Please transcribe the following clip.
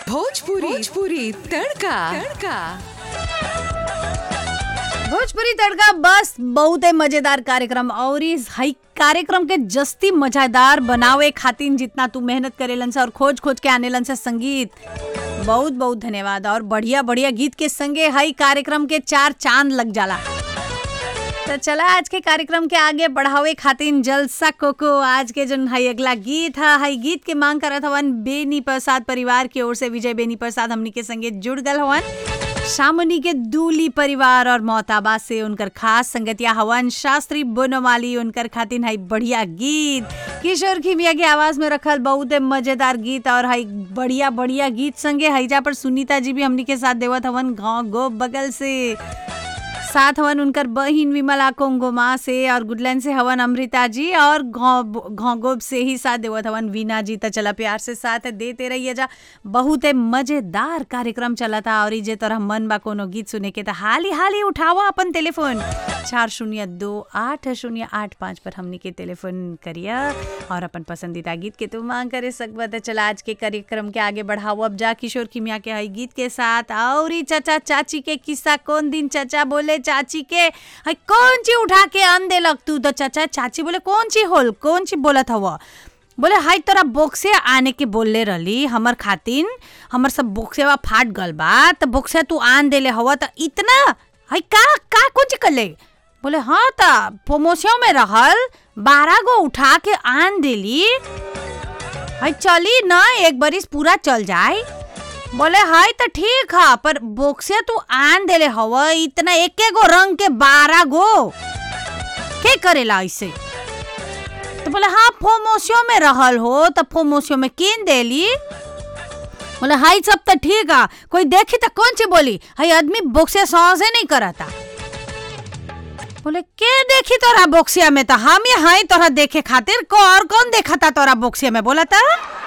भोजपुरी भोजपुरी तड़का तड़का भोजपुरी तड़का बस बहुत ही मजेदार कार्यक्रम और इस हई कार्यक्रम के जस्ती मजेदार बनावे खातिर जितना तू मेहनत करेलन से और खोज खोज के आनेलन से संगीत बहुत बहुत धन्यवाद और बढ़िया बढ़िया गीत के संगे हई कार्यक्रम के चार चांद लग जाला तो चला आज के कार्यक्रम के आगे बढ़ावे खातिर जलसा कोको आज के जन हई अगला गीत है हई गीत के मांग करत हवन बेनी प्रसाद परिवार की ओर से विजय बेनी प्रसाद हमनी के संगे जुड़ गल हवन शामनी के दूली परिवार और मोहताबा से उनकर खास संगतिया हवन शास्त्री बोनोमाली उनकर खातिन हई बढ़िया गीत किशोर खिमिया की आवाज में रखल बहुत ही मजेदार गीत और हई बढ़िया बढ़िया गीत संगे हईजा पर सुनीता जी भी हमनी के साथ देवत हवन गाँव गो बगल से साथ हवन उनकर बहिन विमला कोंगोमा से और गुडलैंड से हवन अमृता जी और घोंगोब से ही साथ देवत हवन वीना जी तो चला प्यार से साथ देते रहिए जा बहुत ही मजेदार कार्यक्रम चला था और जे तरह मन बा कोनो गीत सुने के तो हाली हाली उठावा अपन टेलीफोन चार शून्य दो आठ शून्य आठ पाँच पर हमनी के टेलीफोन करिया और अपन पसंदीदा गीत के तू मांग करे सकबा तो चला आज के कार्यक्रम के आगे बढ़ाओ अब जा किशोर खिमिया के हई गीत के साथ और ही चाचा चाची के किस्सा कौन दिन चाचा बोले चाची के हई कौन ची उठा के अन देलक तू तो चाचा चाची बोले कौन ची होल कौन ची बोलत हव बोले हाई तोरा बोक्से आने के बोलले रहली हमर खातिन हमर सब बोक्सेवा फाट गल बा तो बोक्से तू आन देले हव तो इतना हई का का कुछ करले बोले हाँ त प्रमोशन में रहल बारह गो उठा के आन देली हई चली ना एक बरिस पूरा चल जाए बोले हाय तो ठीक है पर बोक्से तू आन देले हव इतना एक गो रंग के बारह गो के करेला ऐसे तो बोले हाँ फोमोसियो में रहल हो तो फोमोसियो में किन देली बोले हाई सब तो ठीक है कोई देखी तो कौन सी बोली हाई आदमी बोक्से सहजे नहीं करता बोले के देखी तोरा बोक्सिया में तो हम ही हाई तोरा देखे खातिर को और कौन देखा था तोरा बोक्सिया में बोला था